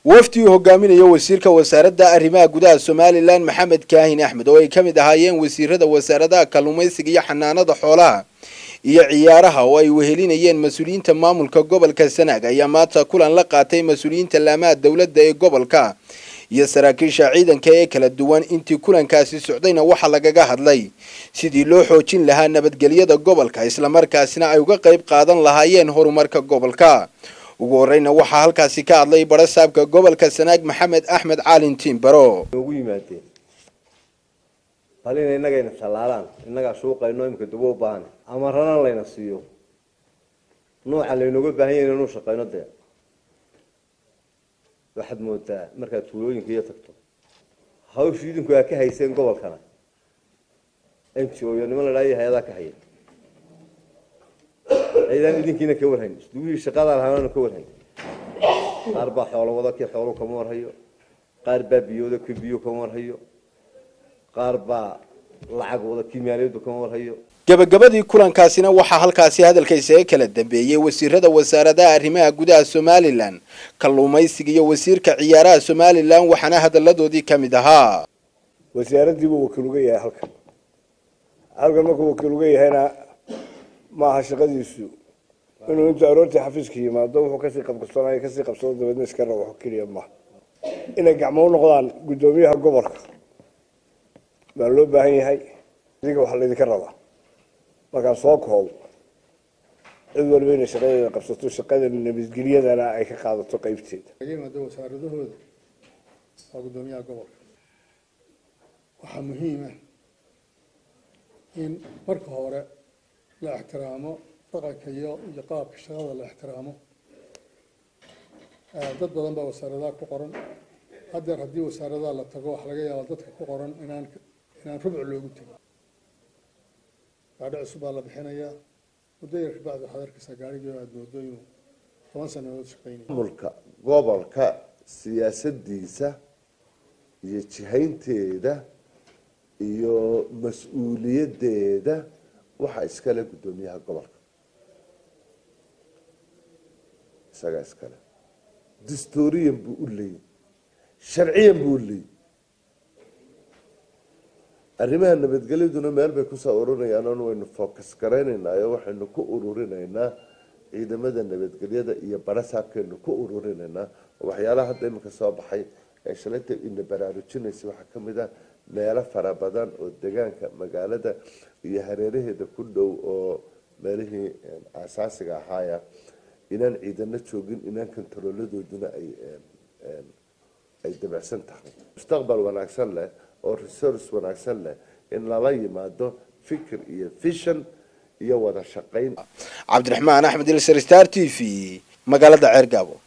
wafdi uu hogaaminayo wasiirka wasaaradda arrimaha gudaha somalilan maxamed kaahin axmed oo ay ka mid ahaayeen wasiirada wasaaradaha kalluumaysiga iyo xanaanada xoolaha iyo ciyaaraha oo ay wehelinayeen mas-uuliyiinta maamulka gobolka sanaag ayaa maanta kulan la qaatay mas-uuliyiinta laamaha dowladda ee gobolka iyo saraakiisha ciidanka ee kala duwan intii kulankaasi socdayna waxaa lagaga hadlay sidii loo xoojin lahaa nabadgelyada gobolka islamarkaasina ay uga qayb qaadan lahaayeen horumarka gobolka ugu horeyna waxaa halkaasi ka hadlay barasaabka gobolka sanaag maxamed axmed caalin tiimbaro ugu yimaadeen bal ina innagayna tallaalaan innagaa shuuqayno imika dubo u baahan ama ranan layna siiyo nooca laynooga baahan yahay inanu shaqayno dee waxaad moodaa markaad tuulooyinka iyo tagto hawsha idinku aa ka hayseen gobolkana n g o iyo niman la dhaaya hay-adaa ka haya ciidaan idinkiina ka warhayn isduwihii shaqada lahaana ka warhayn qaar baa xoolo wada kii xoolo kama warhayo qaar baa biyooda kii biyo kama warhayo qaar baa lacag wada kii maaliyadu kama warhayo gabagabadii kulankaasina waxaa halkaasi hadalka isaga kala dambeeyey wasiirada wasaaradaha arrimaha gudaha somalilan kalluumaysiga iyo wasiirka ciyaaraha somalilan waxaana hadaladoodii ka mid ahaa wasaaraddiibuu wakiil uga yahay halkan halkan markuu wakiil uga yahayna maaha shaqadiisu inuu intuu aroortii xafiiska yimaado wuxuu kasii qabqabsanayo kasii qabsado dabeedna iska rabo keliya maaha inay gacmo u noqdaan guddoomiyaha gobolka baa loo baahan yahay idiga waxaa laydinka rabaa markaa soo koob cid waliba inay shaqadeeda qabsato shaqada nabadgelyadana ay ka qaadato qeybteeda laga yimaado wasaaradahooda waa guddoomiyaha gobolka waxaa muhiim ah in marka hore la ixtiraamo dhaqanka iyo iyo qaabka shaqada la ixtiraamo dad badan baa wasaaradaha ku qoran haddeer haddii wasaaradaha la tago waxaa laga yaabaa dadka ku qoran inaan inaan rubc loogu tego gaadhi cusub baa la bixinayaa muddo yar kabacdi waxaad arkaysaa gaarigii aada moodo inuu toban sanadood shaqeynaya maamulka gobolka siyaasadiisa iyo jihaynteeda iyo mas-uuliyadeeda waxaa iskale guddoomiyaha gobolka isagaa iskale dastuuriyan buu u leeyay sharciyan buu u leeyay arrimaha nabadgelyaduna meel bay kusoo ururinayaan oon waynu focus garaynaynaayo waxaynu ku ururinaynaa ciidamada nabadgelyada iyo barasaabkaynu ku ururinaynaa waxyaalaha hadda iminka soo baxay ee shalayta ina baraarujinaysa waxaa ka mid ah meelo fara badan oo degaanka magaalada iyo hareeraheeda ku dhow oo meelihii asaasiga ahaaya inaan ciidano joogin inaan kontarooladooduna ay ay dabacsan tahay mustaqbal wanaagsan leh oo resource wanaagsan leh in lala yimaado fikir iyo vision iyo wada shaqayn cabdiraxmaan axmed ilsar star t v magaalada ceergaabo